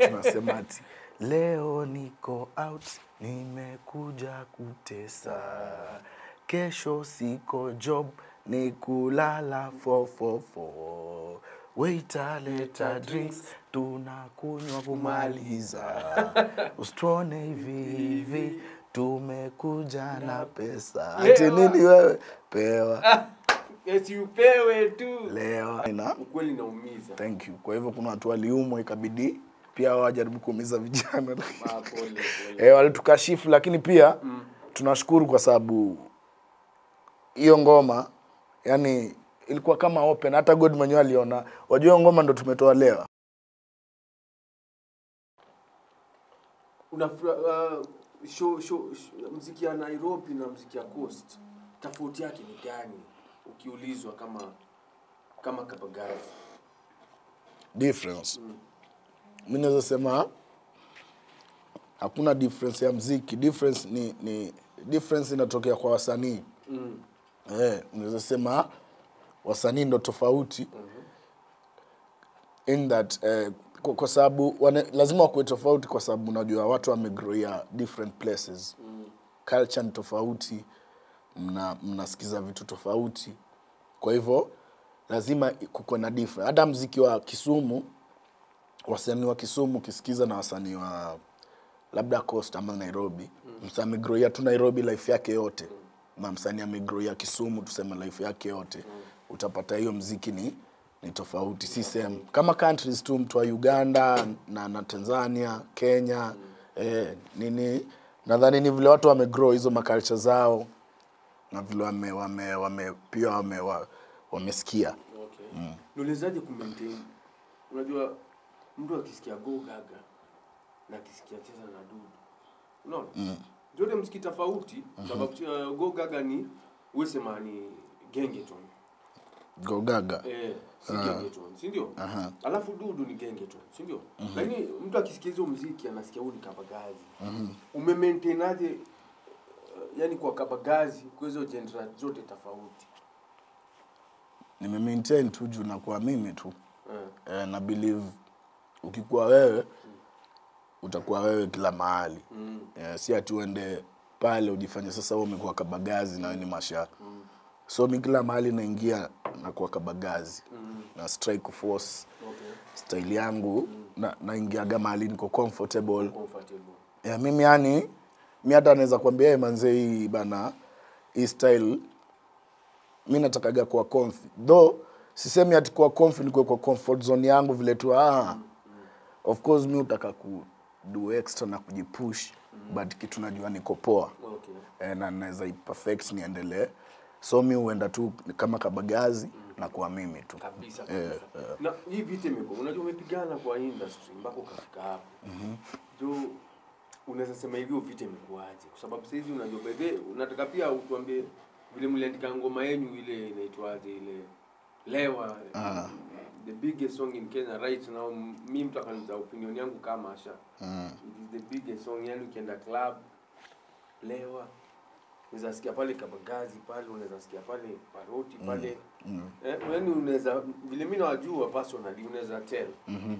tunasema ati leo niko out nimekuja kutesa kesho siko job ni kulala 444 waiter leta drinks tunakunywa kumaliza usituone hivi hivi tumekuja na pesa ati nini wewe pewa eti upewe tu lewa na ukweli naumiza thank you kwa hivyo kuna watu waliumwa ikabidi pia wajaribu kuumiza vijana Ah, pole, pole. eh, walitukashifu lakini pia tunashukuru kwa sababu hiyo ngoma yani ilikuwa kama open hata god mwenyewe aliona wajua hiyo ngoma ndo tumetoa leo una uh, show, show, show, mziki ya Nairobi na mziki ya Coast tofauti yake ni gani ukiulizwa kama kama Kabagazi difference mi naweza sema hakuna difference ya mziki difference ni, ni difference inatokea kwa wasanii mm. eh, unaweza sema wasanii ndo tofauti in that eh, kwa, kwa sababu wane, lazima wakuwe tofauti kwa sababu unajua watu wamegrowia different places mm. culture ni tofauti mna mnasikiza vitu tofauti kwa hivyo lazima kuko na different hata mziki wa kisumu wasanii wa kisumu ukisikiza na wasanii wa labda coast ama nairobi mm. msanii amegrowia tu nairobi life yake yote na msanii amegrowia kisumu tuseme life yake yote mm. utapata hiyo mziki ni ni tofauti si same kama countries tu mtu wa uganda na, na tanzania kenya mm. eh, nini nadhani ni vile watu wamegrow hizo maculture zao na vile wame, wame, wame pia wame, wa, wamesikia okay. mm. Niulizaje kumaintain unajua mtu akisikia go gaga na akisikia cheza na dudu unaona mm. zote mziki tofauti sababu uh, go gaga ni wesema ni gengeton gogaga Eh, si gengeton, si ndio? Alafu dudu ni gengeton, si ndio? Lakini mtu akisikia hizo muziki anasikia huu ni kabagazi. Umemaintainaje uh, yani kwa kabagazi kwa hizo genre zote tofauti? nimemaintain tu juu nakuwa mimi tu Eh. eh, na believe ukikuwa wewe utakuwa wewe kila mahali Mm. eh, si ati uende pale ujifanye sasa wewe umekuwa kabagazi na wewe ni masha so mi kila mahali naingia nakuwa kabagazi na strike force Okay. style yangu na naingiaga mahali niko comfortable Comfortable. yeah, mimi yani mi hata naweza kuambia "Eh, manze hii bana hii style mi natakaga kuwa comfy though sisemi ati kuwa comfy nikuwe kwa comfort zone yangu vile tu ah, of course mi utaka ku do extra na kujipush but kitu najua niko poa Okay. eh, na naweza iperfect niendelee so mi huenda tu kama kabagazi na kuwa mimi tu Kabisa kabisa. Na hii vita imekuwa unajua umepigana kwa industry mpaka ukafika hapo. Jo unaweza sema hivyo vita imekuwaje? Kwa sababu saizi unajua by the way, unataka pia utuambie vile mliandika ngoma yenu ile inaitwaje ile Lewa. The biggest song in Kenya right now mimi mtu akaniza opinion yangu kama Asha. It is the biggest song yani ukienda club Lewa unaweza sikia pale Kabagazi pale, unaweza sikia pale Paroti pale eh, yani unaweza vile mimi nawajua personally, unaweza tell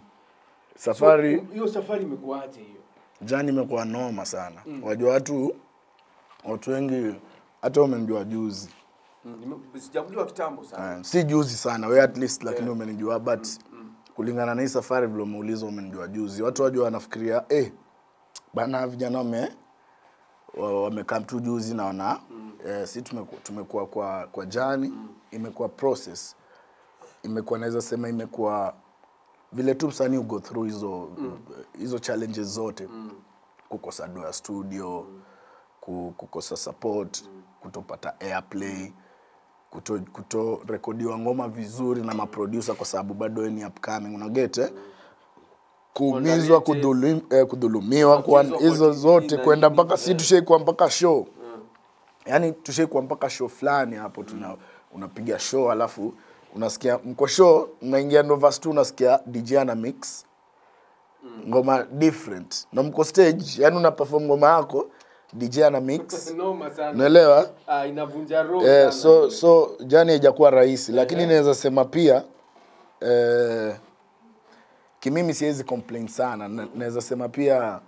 safari So, hiyo safari imekuaje hiyo? jani imekuwa noma sana wajua watu watu wengi hata umenijua juzi Nime- Sijakuliwa kitambo sana. uh, si juzi sana we at least lakini umenijua but kulingana na hii safari vile umeuliza umenijua juzi watu wajua wanafikiria eh, bana vijana wame wa- wamekaa tu juzi naona eh, si tumeku- tumekuwa kwa kwa jani imekuwa process imekuwa naweza sema imekuwa vile tu msanii ugo through hizo hizo challenges zote kukosa do ya studio ku- kukosa support kutopata airplay kuto, kuto rekodiwa ngoma vizuri na maproducer kwa sababu bado wewe ni upcoming unagete kuumizwa kudhulum, eh, kudhulumiwa kwa Matatizo kwa hizo TV zote na kwenda nini, mpaka si eh. tushaikuwa mpaka show yani tushaikuwa mpaka show fulani hapo tuna unapiga show alafu unasikia mko show mnaingia Novas tu unasikia DJ ana mix ngoma different na mko stage yani una perform ngoma yako DJ ana mix Noma sana. unaelewa Ah, inavunja roho. eh, sana so hiyo. so jani haijakuwa rahisi lakini naweza sema pia eh, kimimi siwezi complain sana Na- naweza sema pia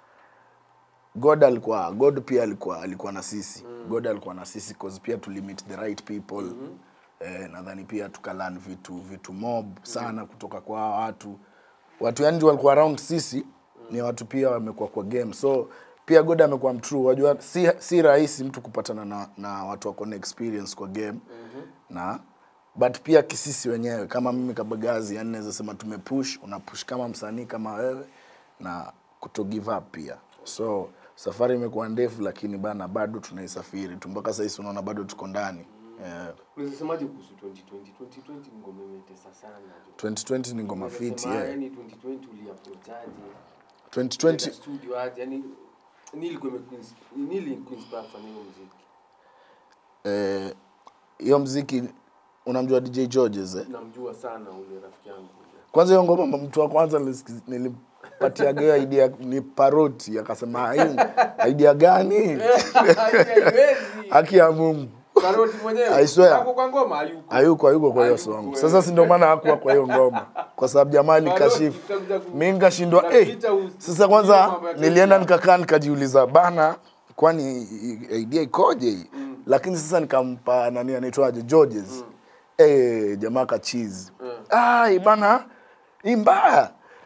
god alikuwa god pia alikuwa alikuwa na sisi mm. god alikuwa na sisi cause pia tulimit the right people mm-hmm. eh, nadhani pia tukalan vitu vitu mob sana kutoka kwa hawa watu watu yani walikuwa around sisi ni watu pia wamekuwa kwa game so pia god amekuwa mtrue wajua si, si rahisi mtu kupatana na, na watu wako na experience kwa game mm-hmm. na but pia kisisi wenyewe kama mimi kabagazi yani naweza sema tumepush unapush kama msanii kama wewe na kuto give up pia so safari imekuwa ndefu lakini bana bado tunaisafiri tu mpaka sahisi unaona bado tuko ndani yeah. Unasemaje kuhusu 2020? 2020 ngoma imetesa sana. 2020 ni ngoma fiti yeah. Yani 2020 uliapproachaje? 2020 studio aje? Yani nili kwa nili kuinspire kufanya hiyo muziki. eh, hiyo mziki unamjua dj georges eh? Namjua sana ule rafiki yangu. kwanza hiyo ngoma mtu wa kwanza nilisikiz- nilimpatiaga hiyo idea ni paroti akasema "Hii idea gani Haiwezi. haki ya mungu Karoti mwenyewe. I swear. Hapo kwa ngoma hayuko. hayuko hayuko kwa hiyo Hayuko, song eh. sasa si ndio maana hakuwa kwa hiyo ngoma kwa sababu jamaa nikashifu utakuja ku- mi nikashindwa eh Unapita u- sasa hiyo kwanza mambo ya nilienda Kenya. nikakaa nikajiuliza bana kwani i- idea ikoje hii lakini sasa nikampa nani anaitwaje georges eh jamaa kachizi ai bana hii mbaya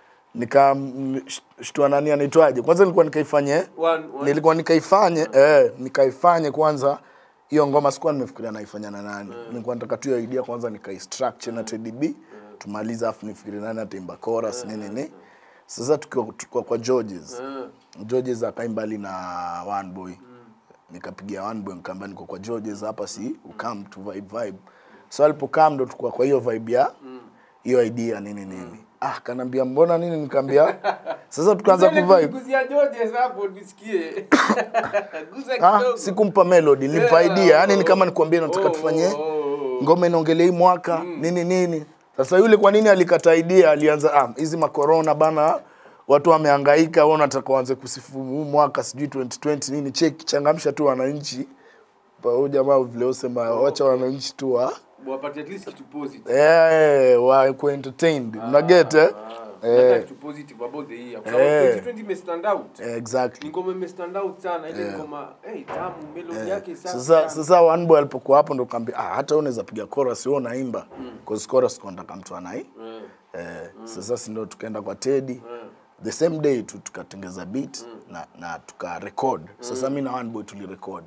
nikamshtua nani anaitwaje kwanza nilikuwa nikaifanye One- one- nilikuwa nikaifanye eh, nikaifanye kwanza hiyo ngoma sikuwa nimefikiria naifanya na nani nilikuwa nataka tu hiyo idea kwanza nikaistructure na TDB tumalize afu nifikirie nani ataimba chorus nini nini sasa tukiwa tukiwa kwa Georges Eh. Georges akaimbali na one boy nikapigia one boy nikaambia niko kwa Georges hapa si ukam tu vibe vibe so alipokam ndo tukua kwa hiyo vibe ya hiyo idea nini nini ah kanambia mbona nini nikaambia sasa tukaanza Useme kuvibe kuguzia Georges hapo nisikie. Guza Ah, kidogo. sikumpa melody nilimpa Yeah, idea yani oh, ni kama nikwambie nataka oh, tufanye oh, oh, oh. ngoma inaongelea hii mwaka nini nini sasa yule kwa nini alikata idea alianza ah, hizi makorona bana watu wamehangaika wao nataka waanze kusifu huu mwaka sijui 2020 nini cheki changamsha tu wananchi Pa- huyu jamaa vile usema wacha wananchi tu wa Wapate at least kitu positive. eh wa ku entertained una get eh Ah, nataka eh kitu positive about the year. Kwa Eh. sababu 2020 ime stand out. eh, Ni exactly ngoma ime stand out sana. Ile ngoma, eh, tamu, melody yake safi sasa sana. sasa one boy alipokuwa hapo ndo kaambia ah hata wewe unaweza piga chorus wewe unaimba cause chorus kwa nataka mtu anai Eh, Eh, sasa si ndo tukaenda kwa Teddy eh. the same day tu tukatengeza beat na, na tuka record sasa mi na one boy tulirecord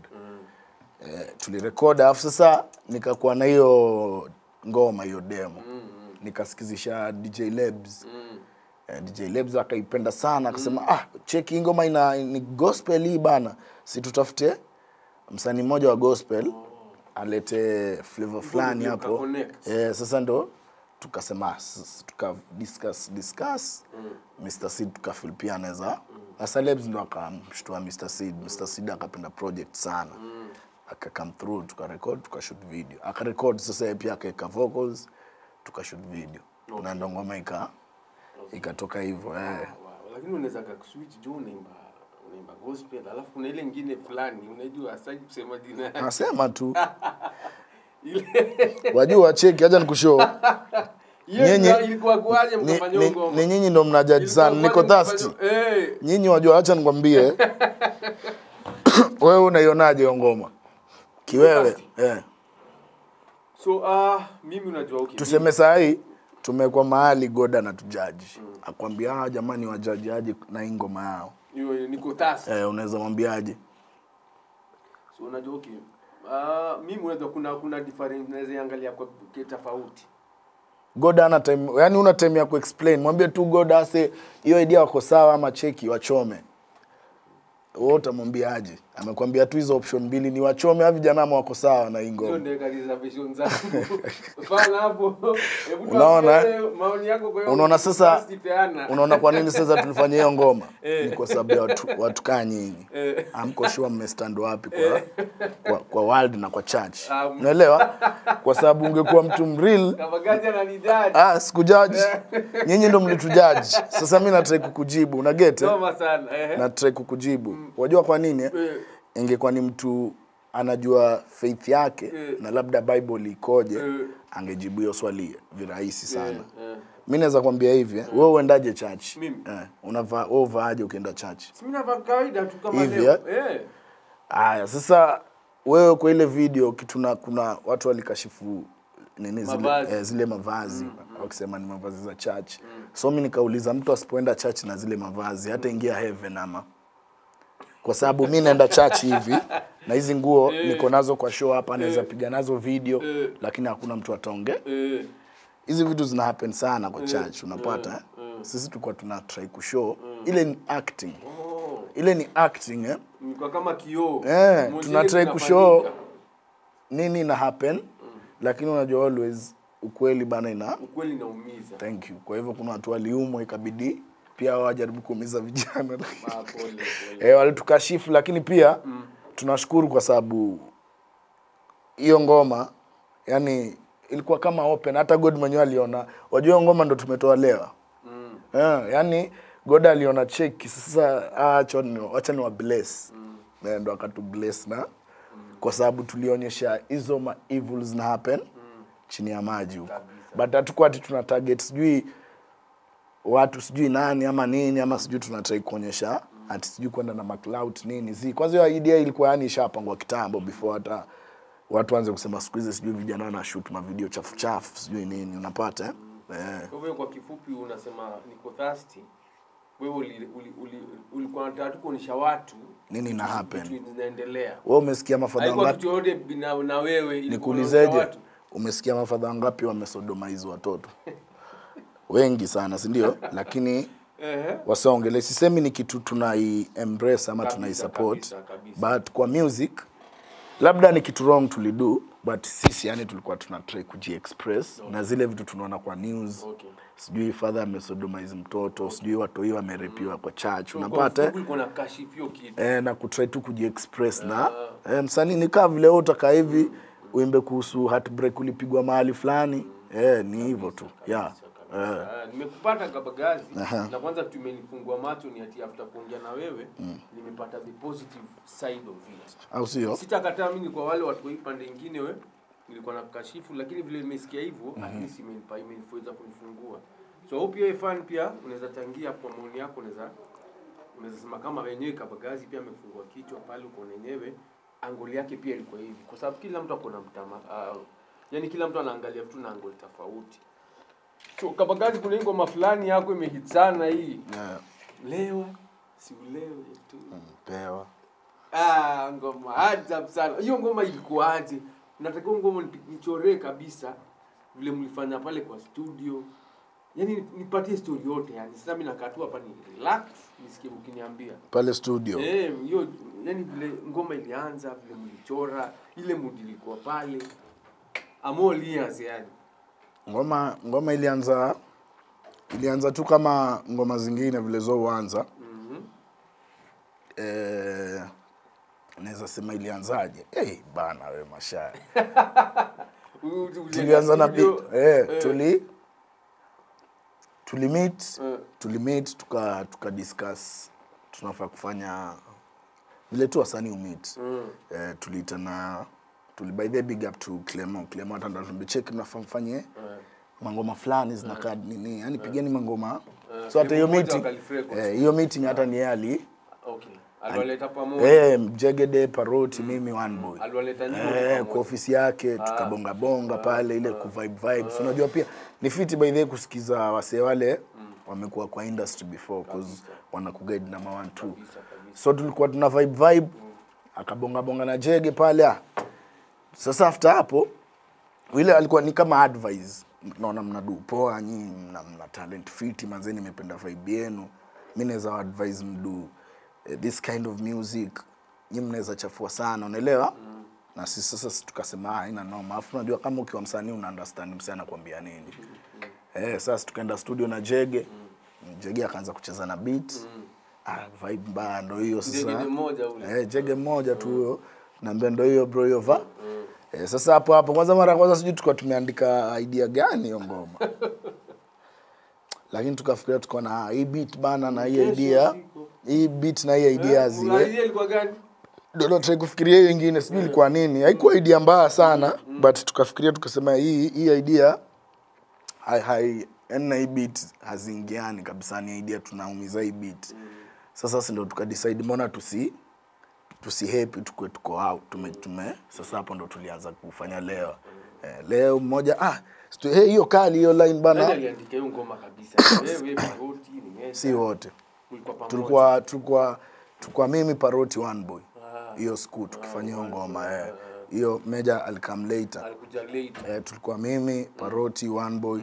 eh, tulirecord alafu sasa nikakuwa na hiyo ngoma hiyo demo nikasikizisha DJ Lebs eh, DJ Lebs akaipenda sana akasema ah cheki hii ngoma ina ni gospel hii bana si tutafute msanii mmoja wa gospel alete flavor fulani ndio hapo mkaconnect. eh, sasa ndo tukasema s- tuka discuss discuss Mr Seed tukafeel pia anaweza sasa Lebs ndo akamshtua Mr Seed Mr Seed akapenda project sana aka come through tukarecord tukashoot video akarecord sasa yeye pia akaweka vocals tukashoot video na ndo ngoma ika ikatoka hivyo eh. Wow, lakini unaweza kakuswitch juu unaimba unaimba gospel alafu kuna ile ingine fulani unajua sitaki kusema jina yake. nasema tu ile wajua cheki acha nikushow hiyo Nyinyi- ndio ilikuwa kuaje ni, mkafanya ni, hiyo ngoma ni nyinyi ndo mnajaji Ilikuwa sana niko kuaje thirsty mkafanya- eh nyinyi wajua acha nikwambie wewe unaionaje hiyo ngoma kiwewe thirsty. eh. so uh, mimi unajua okay tuseme saa hii tumekuwa mahali goda na tujaji akwambia ah, jamani wajaji aje na hii ngoma yao hiyo niko tasi eh, unaweza mwambiaje so unajua okay uh, mimi unajua kuna kuna difference naweza angalia kwa kwa tofauti goda ana time yani una time ya kuexplain mwambie tu goda ase hiyo idea wako sawa ama cheki wachome wewe utamwambiaje amekwambia tu hizo option mbili ni wachome havi vijana ama wako sawa na hii hiyo ngoma ndio reservation zangu fana hapo hebu Unaona, tuambie maoni yako kwa hiyo unaona sasa basi peana. unaona kwa nini sasa tulifanya hiyo ngoma Eh. ni kwa sababu ya watu, watu kaa nyinyi Eh. amko sure mmestand wapi kwa, kwa, kwa world na kwa church Ah, unaelewa kwa sababu ungekuwa mtu mreal Kabagaji ananijaji. ah sikujaji nyinyi ndo mlitujaji sasa mi natrai kukujibu una get eh? Noma sana. Eh. natrai kukujibu wajua kwa nini eh? Eh. ingekuwa ni mtu anajua faith yake Eh. na labda bible ikoje Eh. angejibu hiyo swali virahisi sana Eh, eh. mi naweza kwambia hivi eh, wewe uendaje church Mimi? eh, unavaa wewe uvaaje ukienda church Si mimi navaa kawaida tu kama Hivi, leo. Eh. Aya, sasa wewe kwa ile video kituna kuna watu walikashifu nini zile, Mavazi. eh, zile mavazi wakisema ni mavazi za church. So mi nikauliza mtu asipoenda church na zile mavazi hata ingia heaven ama kwa sababu mi naenda church hivi na hizi nguo niko nazo kwa show hapa, naweza piga nazo video Eh. lakini hakuna mtu ataongea. Eh. Hizi vitu zina happen sana kwa church, unapata eh? Sisi tulikuwa tuna try kushow ile ni acting, Oh. ile ni acting eh? Nilikuwa kama kioo. Eh, Moja tuna ile try kinafanyika. kushow nini ina happen lakini unajua always ukweli bana ina Ukweli naumiza. thank you kwa hivyo kuna watu waliumwa ikabidi pia wajaribu kuumiza vijana Ah, pole, pole. eh, walitukashifu lakini pia tunashukuru kwa sababu hiyo ngoma yani ilikuwa kama open hata god mwenyewe aliona wajua hiyo ngoma ndo tumetoa leo Mm. yeah, yani god aliona cheki sasa ah, acha ni wacha ni wa bless mm. ndo akatu bless na kwa sababu tulionyesha hizo ma evils na happen chini ya maji huko but hatukuwa ati tuna target sijui watu sijui nani ama nini ama sijui tunatrai kuonyesha ati sijui kwenda na maclout nini zi kwanza hiyo idea ilikuwa yani ishapangwa kitambo before hata watu waanze kusema siku hizi sijui vijana wana shoot mavideo chafu chafu sijui nini unapata eh? Eh. Kwa hivyo kwa kifupi unasema niko thirsty. Wewe uli, uli, uli, ulikuwa unataka tu kuonyesha watu Nini ina happen. vitu zinaendelea. wewe umesikia mafadha Haikuwa wangapi kitu yote bina na wewe ilikuwa nikuulizeje unaonyesha watu. umesikia mafadha wangapi wamesodomaizi watoto wengi sana si ndio lakini Ehe. wasaongele sisemi ni kitu tunai embrace ama Kabisa, tunai support kabisa, kabisa. but kwa music labda ni kitu wrong tulido but sisi yani tulikuwa tuna try kujiexpress na zile vitu tunaona kwa news Okay. sijui father amesodomaizi mtoto sijui watoi wamerepiwa kwa church Kwa unapata kifupi ulikuwa unakashifu hiyo kitu. eh, na kutry tu kujiexpress na eh, msanii ni kaa vile wewe utakaa hivi uimbe kuhusu heartbreak ulipigwa mahali fulani eh, ni hivyo tu yeah. eh, Ah, nimekupata kabagazi Aha. na kwanza tumenifungua macho ni ati after kuongea na wewe nimepata the positive side of it au sio sitakataa mimi kwa wale watu wa hii pande ingine we nilikuwa na kashifu lakini vile nimesikia hivyo at least imenipa imeniweza kunifungua so hope pia fan pia unaweza changia kwa maoni yako unaweza unaweza sema kama wenyewe kabagazi pia amefungua kichwa pale uko wenyewe angoli yake pia ilikuwa hivi kwa sababu kila mtu ako na mtama uh, yani kila mtu anaangalia vitu na angoli tofauti so kabagazi kuna hii ngoma fulani yako imehit sana hii yeah. lewa si ulewe tu pewa Ah, ngoma ajabu sana. Hiyo ngoma ilikuwaje? Nataka hiyo ngoma nipi- nichoree kabisa vile mlifanya pale kwa studio. Yaani nipatie story yote yani. Sasa mimi nakaa tu hapa ni relax nisikie ukiniambia. pale studio Eh, hiyo yani vile ngoma ilianza, vile mlichora, ile mood ilikuwa pale. Amol years yani. ngoma ngoma ilianza ilianza tu kama ngoma zingine vile zo huanza Mhm. eh, naweza sema ilianzaje hey, bana we mashaya U- u- ulienda tulianza na studio, beat eh, eh, tuli tulimit eh, tulimit tuka tuka discuss tunafaa kufanya vile tu wasanii umit mm, eh, tuliitana tuli by the big up to Clement Clement hata ndo tulicheki mnafaa mfanye eh. mangoma fulani zinakaa nini yani pigeni mangoma Eh, so hata hiyo demo moja meeting wakalifrequent. eh, hiyo meeting hata ni yeye ali Okay. Aliwaleta pamoja. eh, Mjegede Paroti mimi one boy Aliwaleta nyinyi eh, pamoja. kwa ofisi yake tukabonga bonga pale ile ku vibe vibes unajua pia ni fiti by the way kusikiza wasee wale wamekuwa kwa industry before cause wanakuguide number one two Kabisa, kabisa. so tulikuwa tuna vibe vibe akabonga bonga na jege pale ah. sasa after hapo ile alikuwa ni kama advice naona mnadu poa nyinyi mna, mna talent fiti manzeni nimependa vibe yenu mi naweza advise mdu eh, this kind of music nyi mnaweza chafua sana unaelewa mm. na sisi sasa si tukasema "Ah, haina noma alafu unajua kama ukiwa msanii una understand msanii anakuambia nini eh, sasa tukaenda studio na jege jege akaanza kucheza na beat ah, vibe mbaya ndo hiyo sasa Jege ni mmoja ule. eh, jege mmoja tu huyo naambia ndo hiyo bro hiyo va eh, sasa hapo hapo kwanza mara ya kwanza sijui tulikuwa tumeandika idea gani hiyo ngoma lakini tukafikiria tukaona ah, hii beat bana na hii Kesho idea siku. hii beat na hii idea Eh, ziwe idea ilikuwa gani? ndio natrai kufikiria hiyo ingine sijui ilikuwa nini haikuwa idea mbaya sana but tukafikiria tukasema hii hii idea hai hai yani na hii beat haziingiani kabisa ni idea tunaumiza hii beat sasa si ndo tukadecide mbona tusi tusi happy tukue tuko out tume, tume sasa hapo ndo tulianza kufanya leo eh, leo mmoja ah stu- hey, hiyo kali hiyo line Nani bana aliandika hiyo ngoma kabisa? Wewe, Paroti, ni Mesa. si wote Mlikuwa pamoja. tulikuwa tulikuwa tulikuwa mimi paroti one boy Ah, hiyo siku tukifanya hiyo ngoma eh. hiyo meja alikam later alikuja later. eh, tulikuwa mimi paroti one boy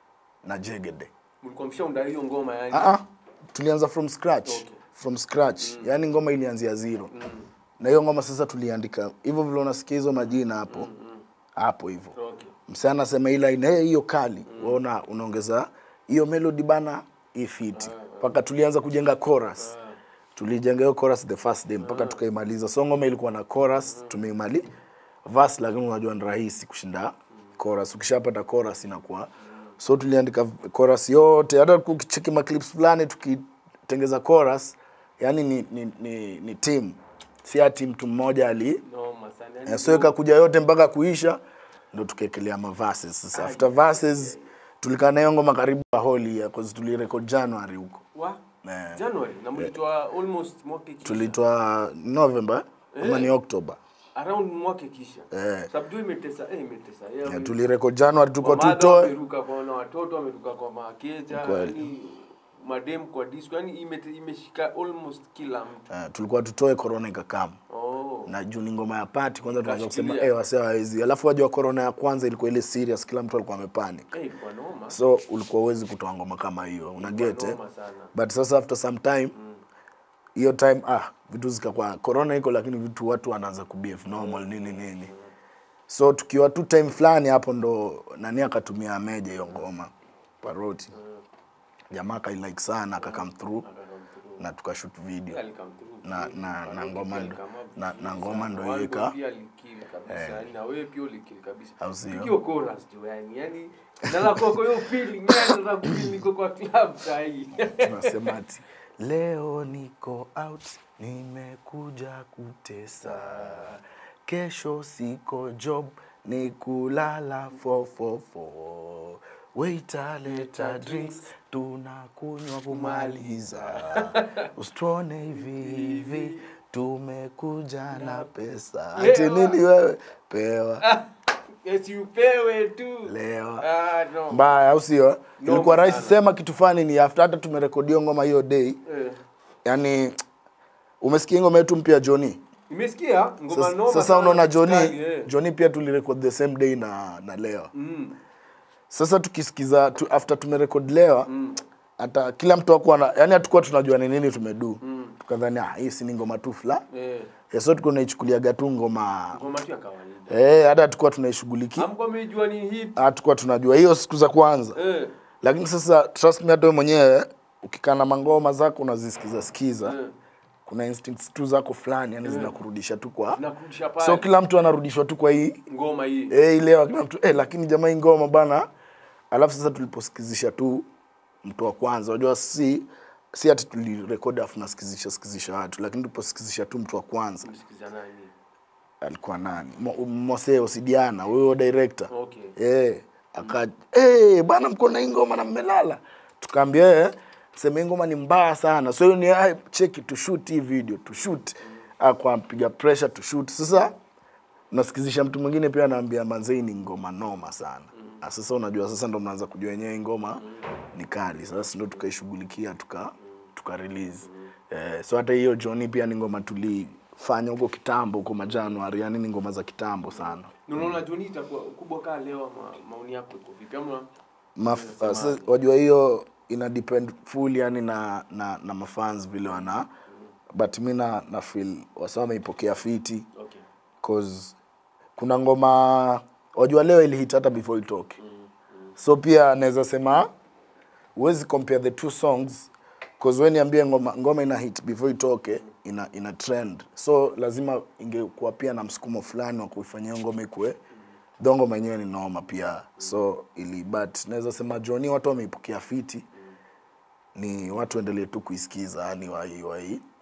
na jegede Mlikuwa mshaunda hiyo ngoma yani. ah, ah, tulianza from scratch Okay. from scratch yaani ngoma ilianzia zero na hiyo ngoma sasa tuliandika hivyo vile unasikia hizo majina hapo hapo hivyo Okay. msee anasema hii line hey, hiyo kali waona unaongeza hiyo melody bana ifiti mpaka tulianza kujenga chorus tulijenga hiyo chorus the first day mpaka tukaimaliza so ngoma ilikuwa na chorus tumeimali verse lakini unajua ni rahisi kushinda chorus ukishapata chorus inakuwa so tuliandika chorus yote hata ukicheki maclips fulani tukitengeza chorus yani ni, ni, ni, ni team si ati mtu mmoja ali Noma sana. Eh, Yani so ikakuja yote mpaka kuisha ndo tukaekelea maverses sasa after verses tulikaa nayo ngoma karibu ya holi ya cause tulirecord january huko wa Eh, January na mlitoa almost mwaka kisha. tulitoa november ama ni october around mwaka kisha. Eh. Sababu imetesa, eh imetesa. Yeah, Eh, tulirecord january tulikuwa Wamadha tutoe wameruka kwa na watoto wameruka kwa makeja Kweli. yani madem kwa disco yani imete- imeshika almost kila mtu eh, tulikuwa tutoe corona ikakam oh. na juu ni ngoma ya pati kwanza tunaanza kusema Kashikilia. eh wase hawezi alafu wajua corona ya kwanza ilikuwa ile serious kila mtu alikuwa amepanic Eh, ilikuwa noma so ulikuwa uwezi kutoa ngoma kama hiyo una get eh? noma sana but sasa after some time hiyo time ah vitu zikakuwa corona iko lakini vitu watu wanaanza kubehave normal nini nini so tukiwa tu time fulani hapo ndo nani akatumia meja hiyo ngoma paroti jamaa akailike sana akakam through na tukashoot video Alikam through. na na na ngoma ndo Alikam up na, na ngoma sana. ndo One iweka Boy pia alikili kabisa yani na wewe pia ulikili kabisa Au sio? Tukio chorus jo yani yani nala kwa kwa hiyo feeling yani nala kufeel niko kwa club sahi tunasema ati leo niko out nimekuja kutesa kesho siko job ni kulala 444 waiter leta drinks tunakunywa kumaliza usituone hivi hivi tumekuja na pesa ati Lewa. nini wewe pewa yes upewe tu lewa ah no mbaya au sio ilikuwa rahisi sana. sema kitu fani ni after hata tumerekodio ngoma hiyo day eh. yani umesikia ngoma yetu mpya Johnny Nimesikia ngoma sasa, noma sasa sana, unaona kali, Johnny eh. Johnny pia tulirecord the same day na na Lewa Mm. sasa tukisikiza tu, after tumerecord Lewa hata kila mtu akuwa na yani hatukuwa tunajua ni nini tumedu tukadhani ah hii si ni ngoma tu fla Eh. yeah, so tulikuwa tunaichukuliaga tu ngoma Ngoma tu ya kawaida. eh hata hatukuwa tunaishughulikia Hamkuwa mmejua ni hit. hatukuwa tunajua hiyo siku za kwanza Eh. lakini sasa trust me hata wewe mwenyewe ukikaa na mangoma zako unazisikiza sikiza Eh. kuna instincts tu zako fulani yani zinakurudisha tu kwa Nakurudisha pale. so kila mtu anarudishwa tu kwa hii ngoma hii. eh ile kila mtu eh lakini jamaa hii ngoma bana alafu sasa tuliposikizisha tu mtu wa kwanza unajua si si ati tulirekodi afu nasikizisha sikizisha watu lakini tuliposikizisha tu mtu wa kwanza Msikiza nani? alikuwa nani Mo- Moseo Sidiana huyo director Okay. eh aka eh bana mko na hii ngoma na mmelala tukaambia eh sema hii ngoma ni mbaya sana so hiyo ni ah, cheki to shoot hii video to shoot akwa piga pressure to shoot sasa nasikizisha mtu mwingine pia anaambia manzei ni ngoma noma sana mm. sasa unajua sasa ndo mnaanza kujua yenyewe hii ngoma ni kali sasa ndo tukaishughulikia tuka tuka release eh, so hata hiyo Johnny pia ni ngoma tulifanya huko kitambo huko majanuari yani ni ngoma za kitambo sana Na Unaona Johnny itakuwa kubwa kaa leo ma, maoni yako iko vipi? Ama Maf, uh, sa- wajua hiyo ina depend full yani na na, na mafans vile wana but mi na, na feel wasa wameipokea fiti okay. cause kuna ngoma wajua leo ilihit hata before itoke so pia naweza sema huwezi compare the two songs cause we niambie ngoma, ngoma ina hit before itoke ina, ina trend so lazima ingekuwa pia na msukumo fulani wa kuifanyia hiyo ngoma ikue though ngoma yenyewe ni noma pia so ili but naweza sema Johnny watu wameipokea fiti ni watu endelee tu kuisikiza yani wai wai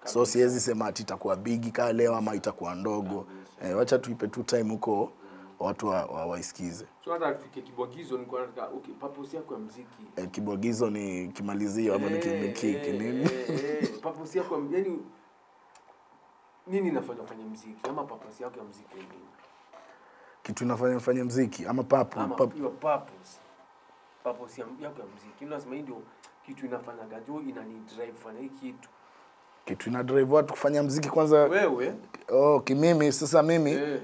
so siwezi sema ati itakuwa bigi kaa leo ama itakuwa ndogo eh, wacha tuipe tu time huko watu wa, wa, waisikize so hata tufike kibwagizo nilikuwa nataka okay purpose yako ya muziki eh, kibwagizo ni kimalizio ama ni Eh, kimekiki eh, nini eh, eh, purpose yako ya yani nini inafanya ufanye muziki ama purpose yako ya muziki ni nini kitu inafanya mfanye mziki ama papu ama papu your purpose purpose ya- yako ya muziki unasema hii ndio kitu inafanyaga jo inani drive fanya hii kitu kitu ina drive watu kufanya mziki kwanza wewe oh, kimimi sasa mimi eh,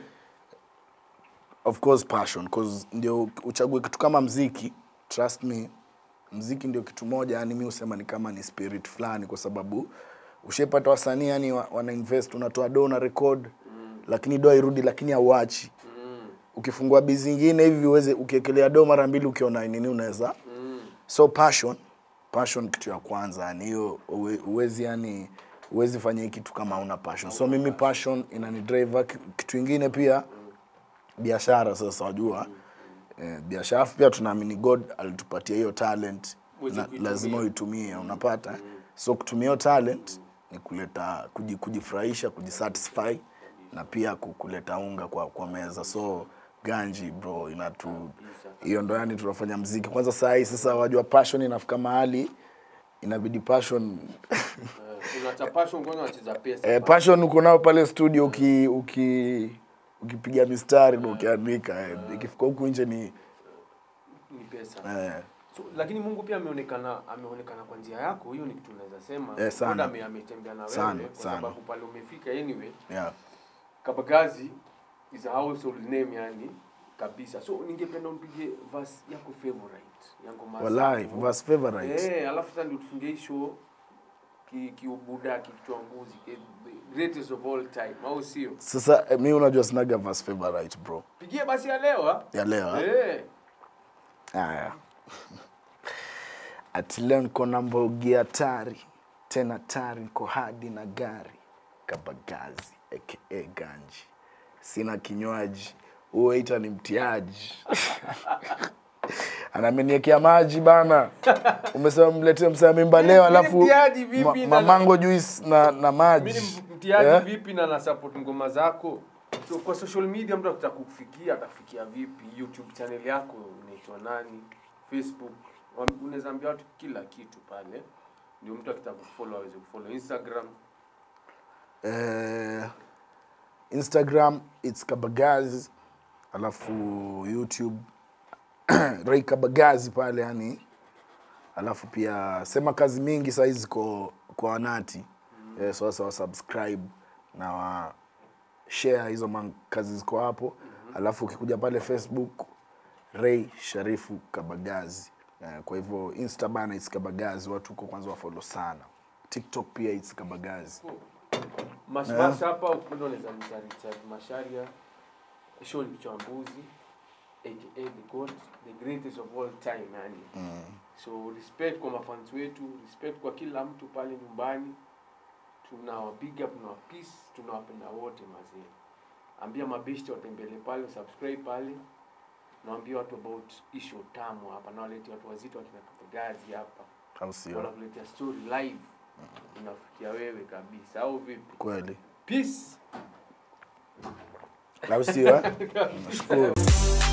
of course passion cause ndio uchague kitu kama mziki trust me mziki ndio kitu moja yani mi husema ni kama ni spirit fulani kwa sababu ushepata wasanii yani wa- wana invest unatoa do na record mm. lakini do hairudi lakini hauachi mm, ukifungua bizi ingine hivi uweze ukiekelea do mara mbili ukiona nini unaweza mm, so passion passion kitu ya kwanza yani hiyo uwe- uwezi yani uwezi fanya hii kitu kama una passion so mimi passion inani drive Ki- kitu ingine pia biashara sasa wajua eh, biashara afu pia tunaamini god alitupatia hiyo talent Uweze na, kuitumia. lazima uitumie unapata so kutumia hiyo talent ni kuleta kuji, kujifurahisha kujisatisfy na pia ku- kuleta unga kwa, kwa meza so ganji bro inatu hiyo ndo yani tunafanya mziki kwanza saa hii sasa wajua passion inafika mahali inabidi passion eh, unacha passion kwanza unacheza pesa eh, passion uko nao pale studio uki uki ukipiga mistari na ukiandika eh, ikifika huku nje ni ni pesa eh, so, lakini Mungu pia ameonekana ameonekana kwa njia yako hiyo ni kitu unaweza sema Eh, sana. God ame- ametembea na wewe Sana, kwa sana. sababu pale umefika anyway yeah. Kabagazi is a household name yani kabisa. So ningependa umpige verse yako favorite ya ngoma Wallahi, zako. verse favorite. Eh, alafu sasa ndio tufunge hii show ki kiubuda kichwanguzi ki, the greatest of all time au sio? Sasa eh, mi unajua sinaga verse favorite bro Pigie basi ya leo ah. ya leo eh? Eh. Haya. Ati leo niko na mbogi hatari tena tari, niko hadi na gari Kabagazi aka Ganji, sina kinywaji, huo ita ni mtiaji anameniekea maji bana. Umesema mletee msea mimba leo, Mimi alafu mtiaji vipi ma, na- mamango juice na, na maji Mimi ni mtiaji Eh? vipi na na support ngoma zako? So kwa social media mtu akitaka kukufikia atakufikia vipi? YouTube channel yako unaitwa nani? Facebook Wam- unaweza ambia watu kila kitu pale. Ndio mtu akitaka kufollow aweze kufollow Instagram. eh, Instagram it's Kabagazi, alafu YouTube Ray Kabagazi pale yani, alafu pia sema kazi mingi saa hizi ziko kwa wanati mm. eh, sasa wa subscribe na wa share hizo man- kazi ziko hapo mm-hmm. alafu ukikuja pale Facebook Ray Sharifu Kabagazi eh, kwa hivyo Insta bana it's Kabagazi, watu huko kwanza wafollow sana. TikTok pia it's Kabagazi. Mashmash hapa ukipenda unaweza mta Richard Masharia. Show ni mchambuzi aka the God, the greatest of all time yani. Mm. So respect kwa mafans wetu, respect kwa kila mtu pale nyumbani. Tunawa big up, tunawa peace, tunawapenda wote mazee. Ambia mabeshte watembele pale, subscribe pale. Naambia watu about issue tamu hapa, na walete watu wazito wakina Kabagazi hapa. Au sio? Wanakuletea story live. Inafikia wewe kabisa au vipi? Kweli. Peace. Au sio? eh? Nashukuru.